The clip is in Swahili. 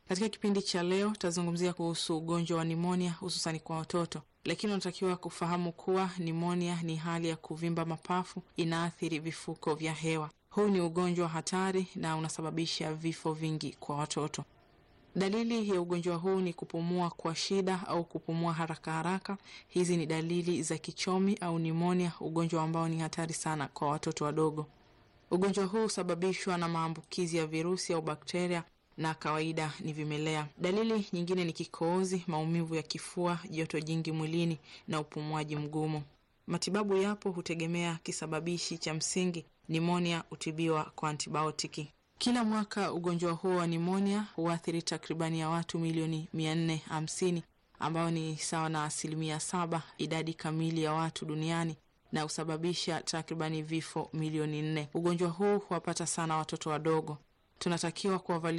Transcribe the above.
Katika kipindi cha leo tutazungumzia kuhusu ugonjwa wa nimonia hususani kwa watoto, lakini unatakiwa kufahamu kuwa nimonia ni hali ya kuvimba mapafu, inaathiri vifuko vya hewa. Huu ni ugonjwa hatari na unasababisha vifo vingi kwa watoto. Dalili ya ugonjwa huu ni kupumua kwa shida au kupumua haraka haraka. Hizi ni dalili za kichomi au nimonia, ugonjwa ambao ni hatari sana kwa watoto wadogo. Ugonjwa huu husababishwa na maambukizi ya virusi au bakteria na kawaida ni vimelea. Dalili nyingine ni kikohozi, maumivu ya kifua, joto jingi mwilini na upumuaji mgumu. Matibabu yapo, hutegemea kisababishi cha msingi. Nimonia hutibiwa kwa antibiotiki. Kila mwaka ugonjwa huo wa nimonia huathiri takribani ya watu milioni mia nne hamsini ambao ni sawa na asilimia saba idadi kamili ya watu duniani na husababisha takribani vifo milioni nne. Ugonjwa huu huwapata sana watoto wadogo. Tunatakiwa kuwavalia